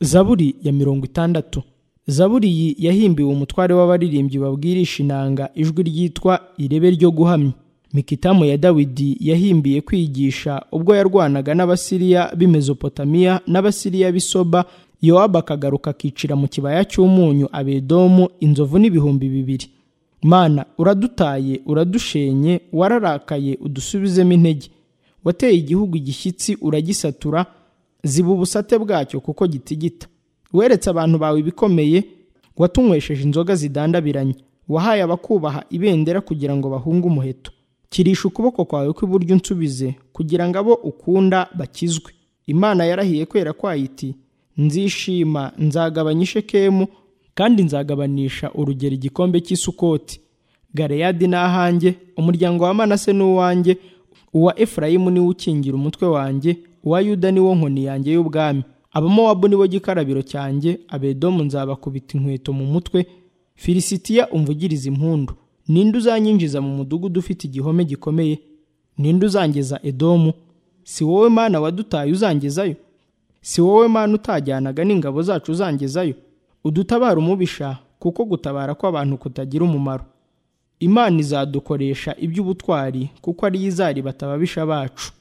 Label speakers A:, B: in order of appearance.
A: zaburi ya mirongo itandatu zaburi iyi yahimbiwe umutware w'abaririmbyi babwirisha inanga ijwi ryitwa irebe ryo guhamya mikitamu ya dawidi yahimbiye kwigisha ubwo yarwanaga n'abasiriya b'i mezopotamiya n'abasiriya b'i soba yowabu akagaruka akicira mu kibaya cy'umunyu abedomu inzovu n'ibihumbi bibiri mana uradutaye uradushenye wararakaye udusubizemo intege wateye igihugu igishyitsi uragisatura ziba ubusate bwacyo kuko gitigita weretse abantu bawe ibikomeye watunywesheje inzoga zidandabiranye wahaye abakubaha ibendera kugira ngo bahunge umuheto kirisha ukuboko kwawe kw'iburyo unsubize kugira ngo abo ukunda bakizwe imana yarahiye kwera kwayo iti nzishima nzagabanya ishekemu kandi nzagabanisha urugero igikombe cy'isukoti gareyadi ni ahanjye umuryango wa manase ni uwanjye uwa efurayimu niwo ukingira umutwe wanjye uwa yuda ni wo nkoni yanjye y'ubwami abamowabu ni bo gikarabiro cyanjye abedomu nzabakubita inkweto mu mutwe filisitiya umvugiriza impundu ninde uzanyinjiza mu mudugudu ufite igihome gikomeye ninde uzangeza edomu si wowe mana wadutaye uzangezayo si wowe mana utajyanaga n'ingabo zacu uzangezayo udutabara umubisha kuko gutabara kw'abantu kutagira umumaro imana izadukoresha iby'ubutwari kuko ariyo izariba atababisha bacu